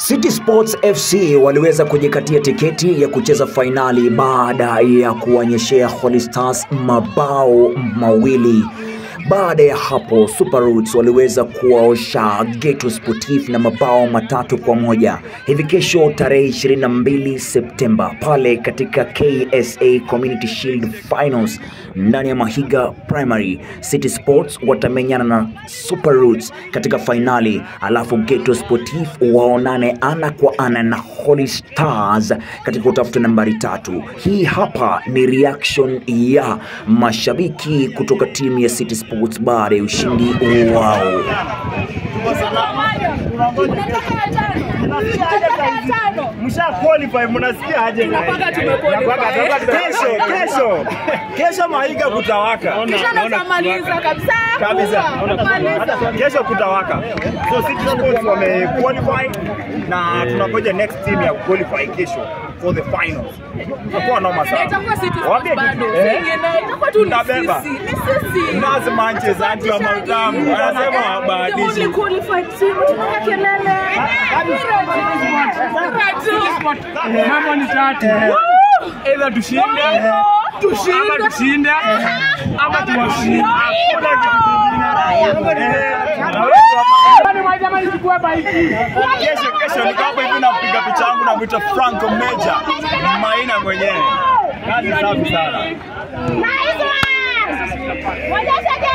City Sports FC waliweza kujikatia tiketi ya kucheza fainali baada ya kuwanyeshea Holy Stars mabao mawili. Baada ya hapo Super Roots waliweza kuwaosha Geto Sportif na mabao matatu kwa moja. Hivi kesho tarehe 22 Septemba pale katika KSA Community Shield Finals ndani ya Mahiga Primary, City Sports watamenyana na Super Roots katika fainali, alafu Geto Sportif waonane ana kwa ana na Holy Stars katika kutafuta nambari tatu. Hii hapa ni reaction ya mashabiki kutoka timu ya City Sports baada ya ushindi wao. Msha qualify mnasikia aje? Tunapaka tumequalify. Kesho, kesho. Kesho Mahiga kutawaka. Maliza kabisa. Kabisa. Maliza. Kesho kutawaka. So City Sports wame qualify na tunangoja next team ya qualify kesho for the finals. Itakuwa noma sana. Itakuwa City Sports Waambie bado. kitu. Eh? Singine itakuwa tu ni Tunabeba. sisi. Ni sisi. Nazi Manchester anti wa Mautamu anasema The only habadishi. qualified team. Tunataka kelele. Mambo ni tatu. Either tushinde, ama tushinde, ama tuwashinde. Jamani, chukua baiki. Kesho kesho niko hapo hivi napiga picha yangu na mwita Franco Meja Maina mwenyewe. Kazi safi sana. Nice one! Wajasha